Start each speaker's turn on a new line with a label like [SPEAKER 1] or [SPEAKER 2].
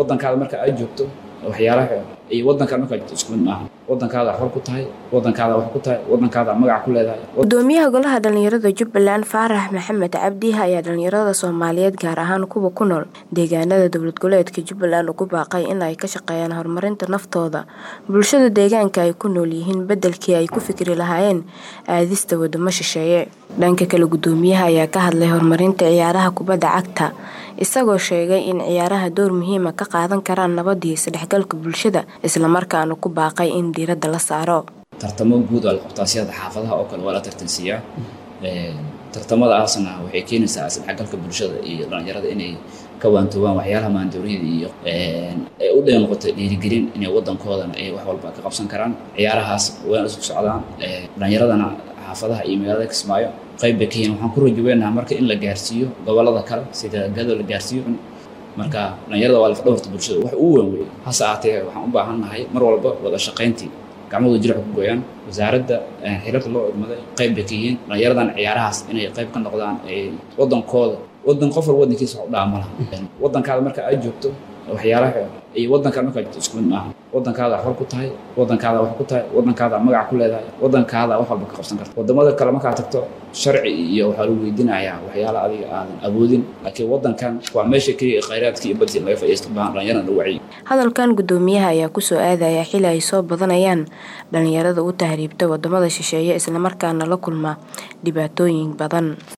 [SPEAKER 1] wadankaada marka aad joogto waxyaalaha iyo wadanka markaa joogto isku mid maaha wadankaada xor ku tahay wadankaada wax ku tahay wadankaada magac ku leedahay
[SPEAKER 2] gudoomiyaha golaha dhalinyarada jubbaland faarax maxamed cabdi ayaa dhalinyarada soomaaliyeed gaar ahaan kuwa ku nool deegaanada dowlad goboleedka jubbaland ugu baaqay in ay ka shaqeeyaan horumarinta naftooda bulshada deegaanka ay ku nool yihiin bedelkii ay ku fikri lahaayeen aadista wadamo shisheeye dhanka kale gudoomiyaha ayaa ka hadlay horumarinta ciyaaraha kubadda cagta isagoo sheegay in ciyaaraha door muhiima ka qaadan karaan nabadii isdhexgalka bulshada islamarkaana ku baaqay in diiradda la saaro
[SPEAKER 1] tartamo guud waa la qabtaa siyada xaafadaha oo kale waa la tartansiiyaa tartamadaasna waxay keenaysaa isdhexgalka bulshada iyo dhalinyarada inay ka waantoobaan waxyaalaha maandooriyada iyo ay u dheer noqotay dhiirigelin inay wadankoodana ay wax walba ka qabsan karaan ciyaarahaas wayna isku socdaan dhalinyaradana xaafadaha iyo magaalada kismaayo qayb bay ka yihiin waxaan ku rajaweynaha marka in la gaarsiiyo gobolada kale sida gado la gaarsiiyo marka dhalinyarada waa lafdhabarta bulshada wax uu weyn wey hase ahaatee waxaan u baahan nahay mar walba wada shaqayntii gacmahooda jirca ku gooyaan wasaaradda xiriirka loo idmaday qayb bay ka yihiin dhalinyaradan ciyaarahaas inay qayb ka noqdaan wadankooda wadan qof walba wadankiisa wax u dhaama laha wadankaada marka aad joogto waxyaalaha iyo wadanka markaa joogto isku mid maaha wadankaada xor ku tahay wadankaada wax ku tahay wadankaada magac ku leedahay wadankaada wax walba ka qabsan karta wadamada kale markaa tagto sharci iyo waxaa lagu weydiinayaa waxyaala adiga aadan awoodin laakiin wadankan waa meesha keliya khayraadka iyo badii laga fadhiisto baahan dhalinyarada lagu wacyi
[SPEAKER 2] hadalkan gudoomiyaha ayaa kusoo aadaya xili ay soo badanayaan dhalinyarada u tahriibta wadamada shisheeye islamarkaana la kulma dhibaatooyin badan